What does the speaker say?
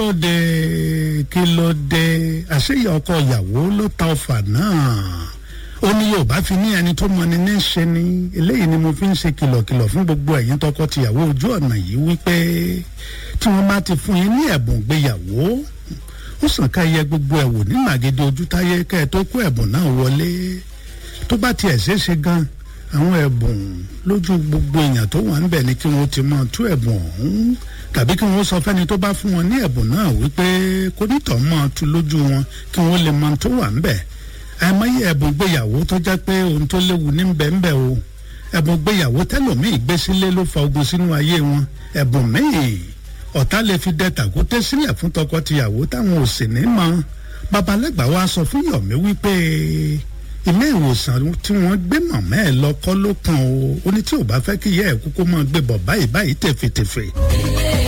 ló dé kí ló dé àṣeyẹ ọkọ ìyàwó ló ta ọfà náà ó ní yorùbá fi ní ẹni tó mọni ní ṣe ni eléyìí ni mo fi ń ṣe kìlọ̀kìlọ̀ fún gbogbo ẹ̀yin tọkọ-tìyàwó ojú ọ̀nà yìí wípé tí wọ́n bá ti fún yín ní ẹ̀bùn gbéyàwó ó sàn ká yẹ gbogbo ẹ̀ wò ní màgede ojútáyé kẹ́ ẹ tó kó ẹ̀bùn náà wọlé tó bá tiẹ̀ ṣeéṣe gan àwọn ẹ̀bùn lójú gbogbo èèyàn tó wà níbẹ̀ ni kí wọ́n ti máa tú ẹ̀bùn ọ̀hún tàbí kí wọ́n sọ fẹ́ni tó bá fún wọn ní ẹ̀bùn náà wípé kó nítọ̀ máa tú lójú wọn kí wọ́n lè mọ tó wà níbẹ̀ àìmọye ẹ̀bùn gbéyàwó tó jẹ́ pé ohun tó léwu ní bẹ́ẹ̀nbẹ́ o ẹ̀bùn gbéyàwó tẹ́lòmíì gbé sílé ló fa ogun sínú ayé wọn ẹ̀bùn míì ọ̀tá lè fi dẹ tàkúté sílẹ̀ fún tọkọ-tìyàwó táwọn ò sì ní mọ̀ babalẹ́gbà wa sọ fún Yọ̀mí wípé ilé ìwòsàn tí wọ́n gbé mọ̀mọ́ ẹ̀ lọ kọ́ ló kàn o ó ní tí ò bá fẹ́ kí ìyá ẹ̀ kúkú máa gbé bọ̀ báyìí báyìí tẹ̀fẹ̀tẹ̀fẹ̀.